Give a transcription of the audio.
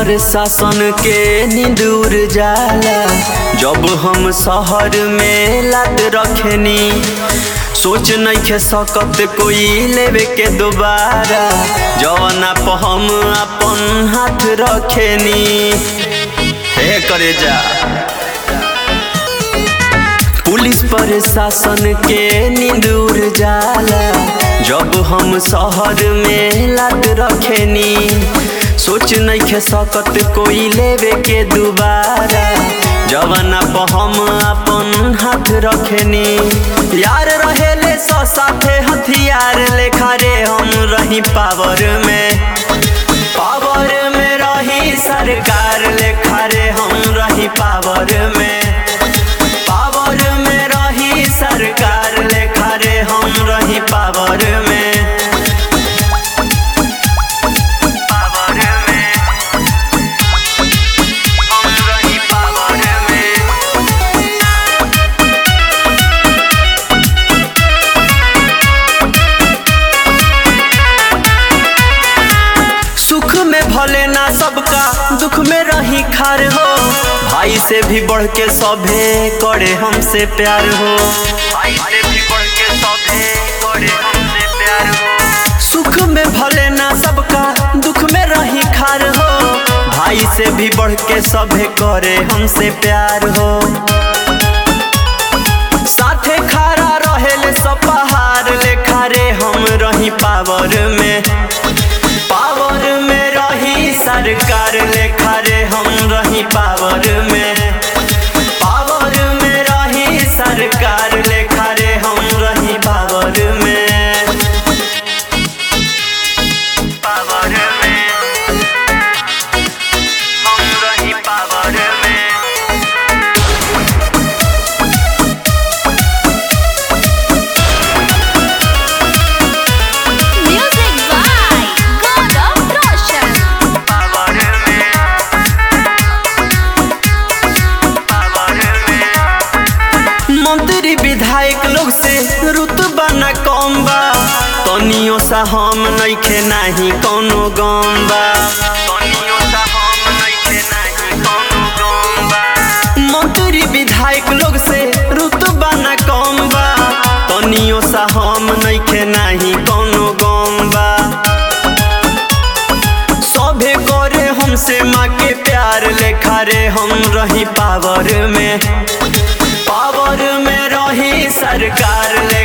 पर शासन के नींद उड़ जाला जब हम शहर में लात रखनी सोच नहीं खे सकत कोई लेवे के दोबारा जवना पर हम अपन हाथ रखेनी हे करे जा पुलिस प्रशासन के नींद उड़ जाला जब हम शहर में लात रखेनी सोच नहीं खे सकत कोई लेवे के दोबारा जवाना पर हम अपन हाथ रखेनी यार रहेले सो साथे हथियार लेखा रे हम रही पावर में पावर में रही सरकार लेखा रे हम रही पावर में पावर में रही सरकार लेखा रे हम रही पावर में पावर में हम रही पावर में सुख में भले ना सबका दुख में रही खार हो भाई से भी बढ़ के सभे करे हमसे प्यार हो भाई से भी बढ़ के सभे करे हमसे प्यार हो सुख में भले ना सबका दुख में रही खार हो भाई से भी बढ़ के सभे करे हमसे प्यार हो साथे खारा रहेले सब पहाड़ लेखा रे हम रही पावर में पावर में रही सरकार लेखा रे हम रही पावर में पावर में रही सरकार लेखा रे हम रही पावर में पावर में हम रही पावर में Music by God of Roshan. Power में पावर में मंत्री विधायक लोग से रुतबा न कम बा तनियो सा हम नइखे नाही कोनो गम बा तनियो सा हम नइखे नाही कोनो गम बा मंत्री विधायक लोग से रुतबा न कम बा तनियो सा हम नइखे नाही कोनो गम बा सभे करे हमसे माँ के प्यार लेखा रे हम रही पावर में पावर में रही सरकार ले